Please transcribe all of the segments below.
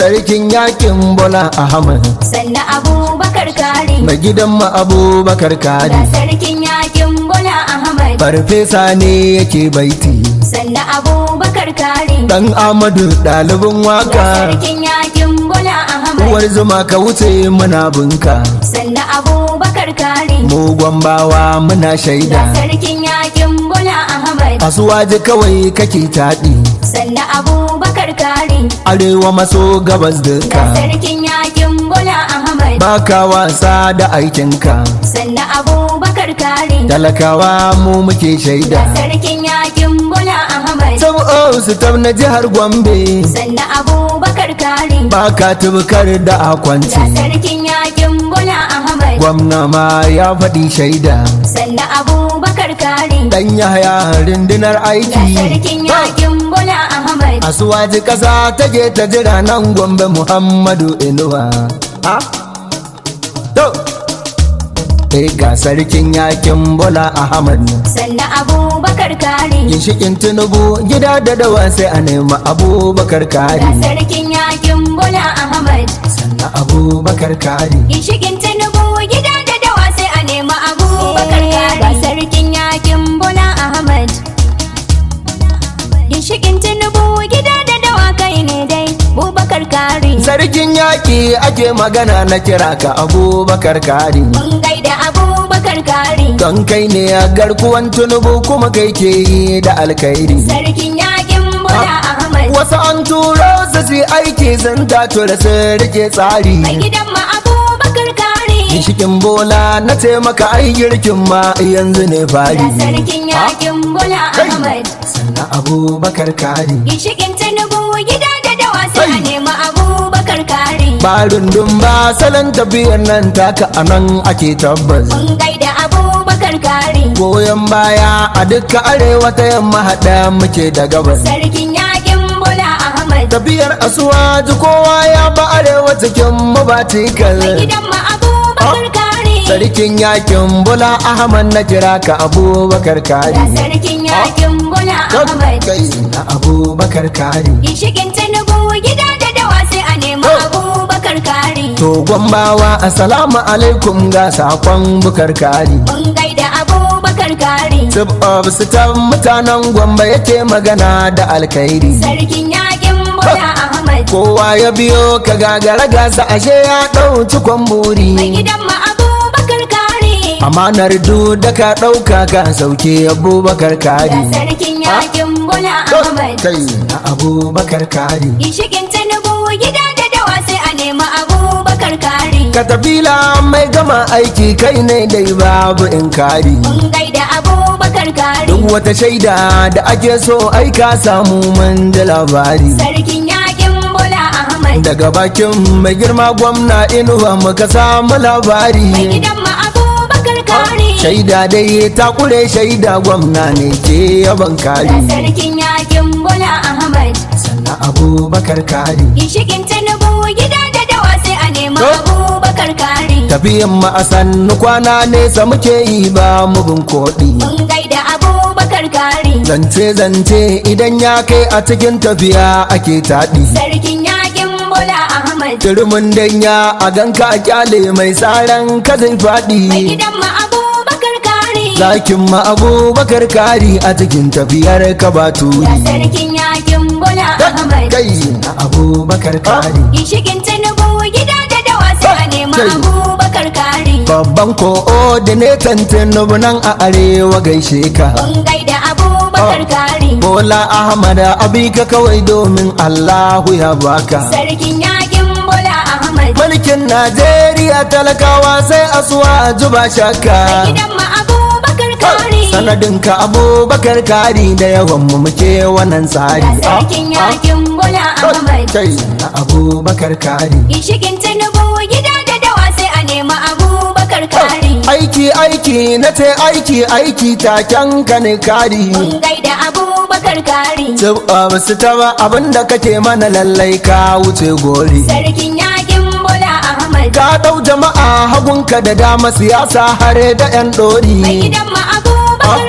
sarkin yakin bola ahmad sannan abubakar kari mai gidan mu abubakar ga kari sarkin yakin bola ahmad farfesa ne yake baiti sannan abubakar kari dan amadu ɗalibin ga waka sarkin yakin bola ahmad uwar zuma ka wuce muna bunka sannan abubakar kari mu gwambawa muna ga shaida sarkin yakin bola ahmad asuwaji kawai kake taɗi sannan abubakar kari arewa maso gabas ga duka sarkin yakin bola ahmad baka wasa da aikinka sannan abubakar kari talakawa mu muke ga shaida sarkin yakin bola ahmad sab'o su na jihar gombe sannan abubakar kari baka tubukar da ga akwanci sarkin yakin bola ahmad gwamna ma ya faɗi shaida sannan abubakar kari dan yahaya rundunar ga aiki sarkin yakin bola ahmad asuwaji ƙasa take ta jira nan gombe muhammadu inuwa ha to eh ga sarkin yakin bola ahmad sannan abubakar kari ginshikin tinubu gida da dawa sai a nema abubakar ga kari sarkin yakin bola ahmad sannan abubakar kari ginshikin tinubu gida da dawa sai a nema abubakar kari ga sarkin yakin bola ahmad ginshikin tinubu gida da dawa kai ne dai abubakar kari sarkin yaƙi ake magana na kira ka abubakar kari mun gaida abubakar kari don kai ne a garkuwan tunubu kuma kai ke yi da alkhairi sarkin yakin bola ahmad wasu an turo su su yi aiki sun tato da sun rike tsari mai gidan ma abubakar kari ginshikin bola na taimaka ai girkin ma yanzu ne fari ga sarkin yakin bola Kai. ahmad sannan abubakar kari ginshikin tinubu gida da dawa sai a Kai. nema abubakar kari barin dumba salon tafiyar nan taka a nan ake tabbas mun gaida abubakar kari goyon baya a dukkan arewa ta yamma haɗa muke da gabas sarkin yakin bola ahmad tafiyar asuwaji kowa ya ba arewa cikin mabatikal mai gidan ma abubakar kari sarkin yakin bula ahmad na kira ka abubakar kari ga sarkin yakin bola ahmad kai na abubakar kari ginshikin tinubu gida da dawa sai a nema abubakar kari to gwambawa assalamu alaikum ga sakon bukar kari mun gaida abubakar kari Sub of sitan mutanen gwamba yake magana da alkhairi sarkin yakin bola ahmad kowa ya biyo ka gagara gasa ashe ya ɗauci mai kwamburi gidan ma abubakar kari amanar du da ka ɗauka ka sauke abubakar ga kari sarkin yakin bola ahmad kai na abubakar kari ginshikin tinubu gida da dawa sai a nema abubakar kari katafila mai gama aiki kai ne dai babu in kari mun gaida abubakar kari duk wata shaida da ake so ai ka samu mun ji labari sarkin yakin bola ahmad daga bakin mai girma gwamna inuwa muka samu mai labari gidan ma abubakar kari shaida dai ta kure shaida gwamna ne ke yaban ga kari sarkin yakin bola ahmad sannan abubakar kari ginshikin tinubu gida da dawa sai a nema To. abubakar kari tafiyan mu a sannu kwana nesa muke yi ba mu bin koɗi mun gaida abubakar kari zance zance idan ya kai a cikin tafiya ake taɗi sarkin yakin bola ahmad Turmin danya a ganka a kyale mai tsaron ka zai mai faɗi. gidan ma abubakar kari Zakin ma abubakar kari a cikin tafiyar ka ba ga turi. sarkin yakin bola ahmad Kai na abubakar kari. ginshikin tinubu gida da dawa sai a nema Kai. abubakar kari Babban coordinator Tinubu nan a arewa gaishe ka. mun gaida abubakar kari Bola Ahmad abika kawai domin Allahu ya baka. sarkin yakin bola ahmad Mulkin Najeriya talakawa sai asuwa juba mai shakka. gidan ma abubakar kari Sanadinka abubakar kari da yawan mu muke wannan tsari. ga sarkin yakin bola ahmad Kai na abubakar kari. ginshikin tinubu gida da dawa sai a nema abubakar kari Aiki aiki na ce aiki aiki taken ka ne kari. mun gaida abubakar kari Ba su taba abinda kake mana lallai ka wuce gori. sarkin yakin bola ahmad Ka ɗau jama'a hagunka da dama siyasa hare da 'yan mai ɗori. gidan ma abubakar kari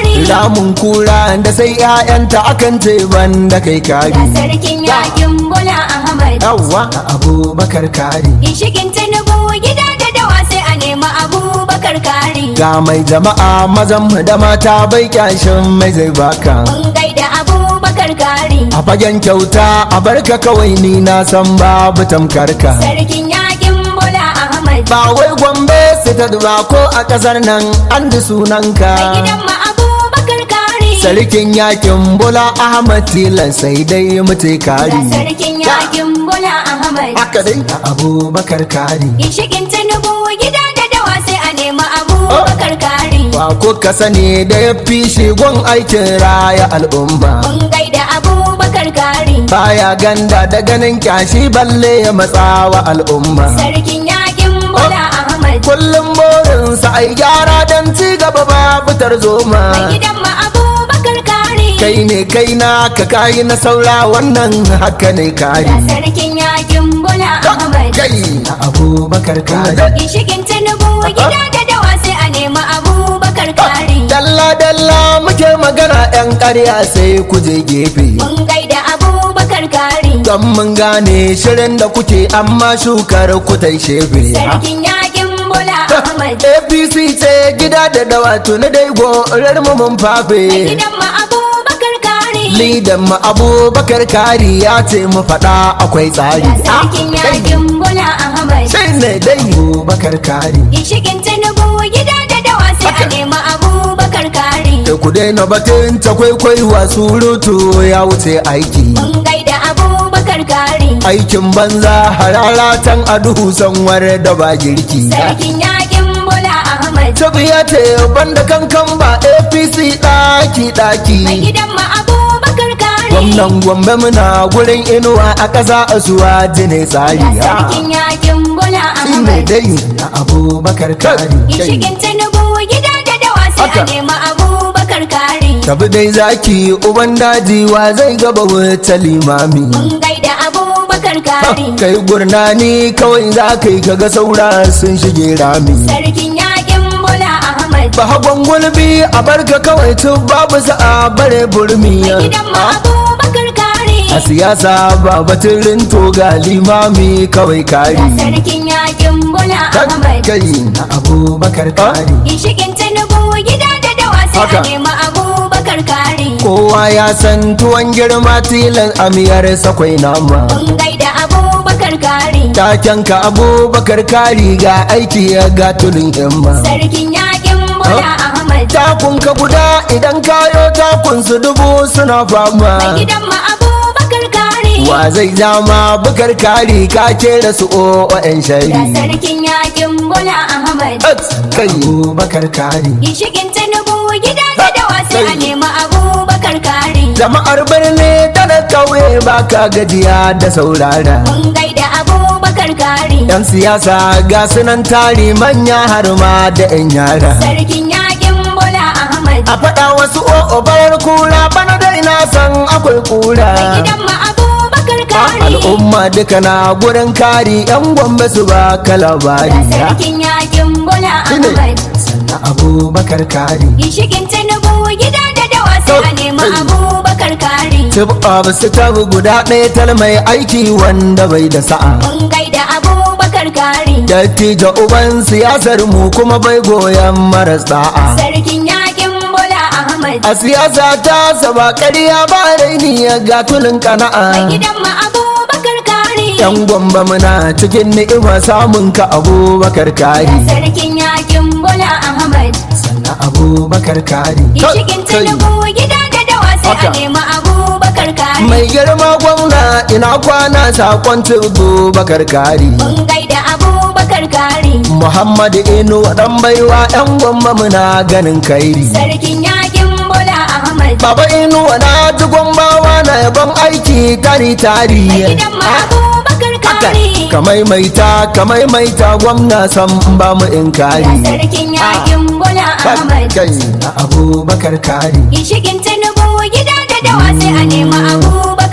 kari ramun kura da sai 'ya'yanta akan ce ban da kai kari ga sarkin yakin bola ahmad yawwa abubakar kari Ginshikin Tinubu gida da dawa sai a nemi abubakar kari. ga mai jama'a mazan mu da mata bai kyashin mai zai baka Mun gaida abubakar kari. a fagen kyauta a barka kawai ni na san babu tamkarka Sarkin yakin Bola Ahmad. ba wai gombe su ta duba ko a kasar nan an ji sunanka Mai gidan ma abubakar kari. sarkin yakin bola ahmad tilan sai dai mutai Ga kari sarkin yakin Bola Ahmad. haka dai abubakar kari Ginshikin Tinubu gida da dawa sai a nemi abubakar kari. ba ko ka sani da ya fi shigon aikin raya al'umma Mun gaida abubakar kari. baya ganda da ganin kyashi balle ya matsawa al'umma Sarkin yakin Bola Ahmad. kullum burinsa ai gyara don ci gaba babu tarzoma Mai gidan ma abubakar kari. kai ne kai na ka kayi na saura wannan haka ne kari Ga sarkin yakin Bola Ahmad. kai na abubakar kari Ginshikin Tinubu gida da dawa sai a nemi abubakar kari. dalla dalla muke magana yan ƙarya sai ku je gefe Mun gaida abubakar kari. don mun gane shirin da kuke amma shukar ku ta shefe Sarkin yakin Bola Ahmad. apc ce gida da dawa tuni dai gorar mu mun Mai fafe gidan ma abubakar kari. lidan mu abubakar kari ya ce mu faɗa akwai tsari Ga sarkin yakin Bola Ahmad. sai ne dai abubakar kari Ginshikin Tinubu gida da dawa sai a Haka. nemi abubakar kari. da ku daina batun ta kwaikwaiwa surutu ya wuce aiki Mun gaida abubakar kari. aikin banza hararatan a duhu sanwar da ba girki Sarkin yakin Bola Ahmad. tabiya ce banda kankan ba apc ɗaki Mai ɗaki gidan ma abubakar kari. gwamnan gombe muna gurin inuwa a ƙasa a suwa jine tsari Ga sarkin yakin Bola shi ne Ahmad. dai na abubakar kari Ginshikin Tinubu gida da dawa sai a Haka. nemi abubakar kari. tabi dai zaki uban daji wa zai gaba wata limami Mun gaida abubakar kari. kai gurnani kawai za ka yi kaga saura sun shige rami Sarkin yakin Bola Ahmad. ba hagon gulbi a barka kawai tun babu sa'a bare burmi Mai gidan ma abubakar kari. a siyasa ba batun rinto ga limami kawai kari Ga sarkin yakin Bola Ahmad. kai na abubakar kari Ginshikin Tinubu gida da dawa sai a Haka. nemi abubakar kari. kowa ya san tuwon girma tilan amiyar sakwai nama Mun gaida abubakar kari. takenka abubakar kari ga aiki ya ga tulin himma Sarkin yakin Bola Ahmad. takunka guda idan kayo takun su dubu suna Mai fama gidan ma abubakar kari. wa zai zama bukar kari ka kera su o'o'en Ga shari sarkin yakin Bola Ahmad. kai abubakar kari Ginshikin Tinubu gida da dawa sai a nemi abubakar kari. jama'ar birni da na kauye ba ka gajiya da saurara Mun gaida abubakar kari. yan siyasa ga sunan tari manya har ma da yan yara Sarkin yakin Bola Ahmad. a faɗa wasu o'o barar kura bana dai na san akwai kura Mai gidan ma abubakar kari. al'umma duka na gurin kari yan gombe su ba ka Ga labari sarkin yakin Bola Shine. Ahmad. sannan abubakar kari Ginshikin Tinubu gida da dawa sai a nemi Hey. abubakar kari. tip of su tabi guda ɗaya tal mai aiki wanda bai da sa'a Mun gaida abubakar kari. dattijo uban siyasar mu kuma bai goyon maras da'a Sarkin yakin Bola Ahmad. a siyasa ta saba ƙarya ba raini ya ga tulin Mai kana'a gidan ma abubakar kari. yan gwamba muna cikin ni'ima samun ka abubakar kari Sarkin yakin Bola Ahmad. sannan abubakar kari Ginshikin Tinubu gida da dawa sai a Haka. nemi abubakar kari. mai girma gwamna ina kwana sakon abubakar kari Mun gaida abubakar kari. muhammad inu dan baiwa yan gwamba muna ganin kairi Sarkin yakin Bola Ahmad. baba inu na ji gwambawa na yaban aiki tari tari Mai gidan ma abubakar kari. kamai maita kamai maita gwamna san ba mu in Ga kari sarkin yakin Bola Ahmad. kai na abubakar kari Ginshikin Tinubu gida da dawa sai a nemi abubakar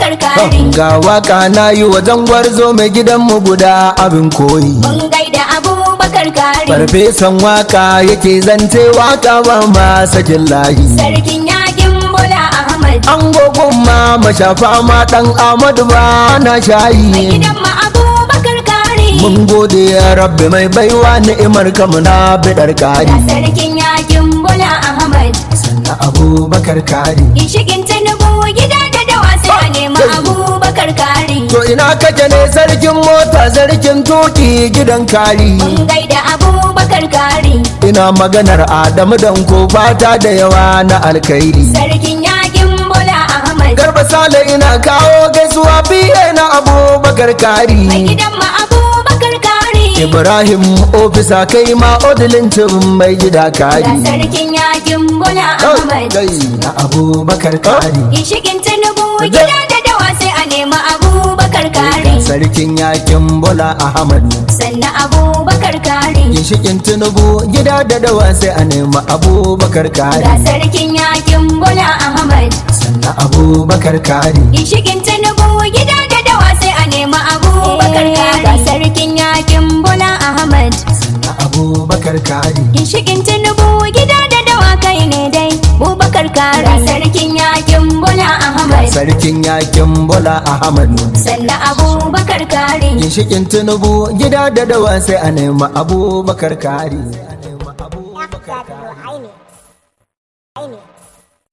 abubakar kari ga waka na yi wajen gwarzo mai gidanmu guda abin koyi mun gaida abubakar kari farfesan waka yake zance waka ba ma sakin layi sarkin yakin bola ahmad an gogon ma mashafa ma dan amadu ba na mai shayi gidan ma abubakar kari mun gode ya rabbi mai baiwa ni'imar kamu na bidar ga kari sarkin yakin bola ahmad sannan abubakar kari Gishigin Tinubu gida da dawa sai a nema abubakar kari. to ina kake ne sarkin mota sarkin tuki gidan kari Mun gaida abubakar kari. ina maganar adamu danko fata da yawa na alkhairi Sarkin yakin Bola Ahmad. garba sale ina kawo gaisuwa biye na abubakar Mai kari gidan ma abubakar kari. ibrahim ofisa kai ma odilincin mai gida Ga kari sarkin yakin Bola Ahmad. kai na abubakar kari Gishigin Tinubu gida da dawa sai a nema abubakar kari. sarkin yakin bola ahmad Sannan abubakar kari. ginshikin tinubu gida da dawa sai a nema abubakar Ga kari sarkin yakin Bola Ahmad. sannan abubakar kari Gishigin Tinubu gida da dawa sai a nema abubakar kari. Ga sarkin yakin Bola Ahmad. sannan abubakar kari Ginshikin Tinubu gida da dawa kai ne dai. Bubakar kari. Ga sarkin yakin Bola Ahmad. sarkin yakin bola ahmad Sannan abubakar kari. ginshikin tinubu gida da dawa sai a nema abubakar kari